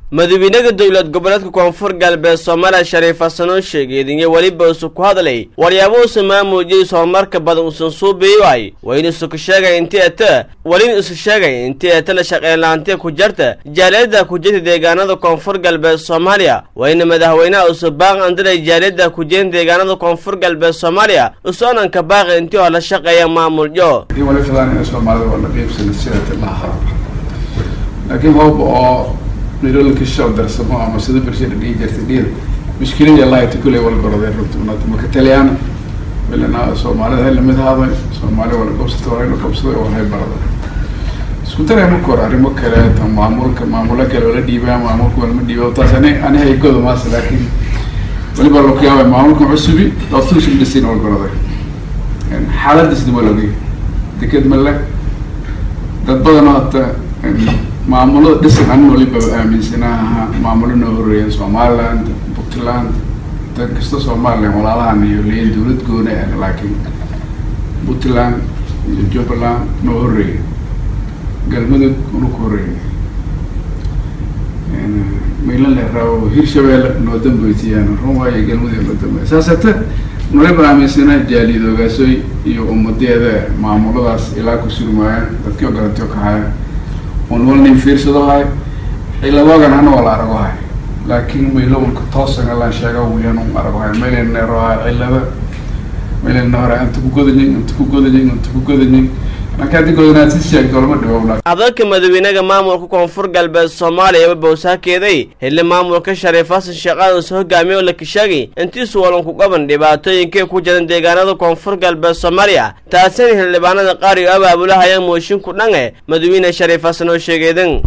madaxweynaha dowlad goboleedka koonfur galbeed soomaaliya shariif xasan oo sheegeediyo weliba usu ku hadlay waryaabo uusa maamuujiyey horumarka badan uusan suubiyoay waa in isu ka sheegay intii ata welin isu sheegay intii atana shaqeynlaantiya ku jarta jaaliyadda ku jirta deegaanada koonfur galbeed soomaaliya waa in madaxweynaha usu baaq andiray jaaliyadda ku jirin deegaanada koonfur galbeed soomaaliya usoonanka baaqi intii oo la shaqeeya maamulyo laakiin hoob oo nairobi shoo darsamo ama sida bulshada dhihi jirtay dhiir mushkilada allahayta kuley wala gorodee runta maka taliyaan bilana soomaalida hay lamid haaday soomaali wala qabsata walayna qabsaday oo hay barada isku daray marka hore arrimo kale ta maamulka maamulo kale wala dhiibaa maamulka walama dhiiba taas ani ani haygoda maas laakiin weliba laku yaabay maamulka cusubi dootuusa dhisin wala goroday xaaladisna waa logay deked male dad badan oo hata maamulada dhisan anin waliba aaminsanaha maamulo noo horeeya somaliland puntland dad kasta somalilan walaalahan iyo leeyin dawlad gooni ah laakiin puntland iyo jubbaland noo horeeya galmudug una ku horeeya maylan leeraawo hirshabeelle noo dambeysiyaan run waayo galmudug noo dambeya saas hata waliba aaminsanaha jaaliyadoogaasooy iyo ummadeeda maamuladaas ilaa ku surmaayaan dadkii oo garantio ka haya un walnin fiirsadahay ciladoogan hana waa la aragohay laakiin maylowlka toosan alaan sheega wiyan un aragohay maylan neerohay cilada maylan hore inta ku godayin inta ku godayin inta ku godayin marka haddii godanaad si sheegto lama dhibo hadalka madaxweynaha maamulka koonfur galbeed soomaaliya bawsaakeeday xilli maamulka shariif xasan sheekhaan uusa hogaamiye oo la kisheegay intiisu walan ku qaban dhibaatooyinkay ku jiran deegaanada koonfur galbeed soomaaliya taasina xildhibaanada qaar iyo abaabulahayaan mooshin ku dhange madaxweyne shariif xasan oo sheegeedan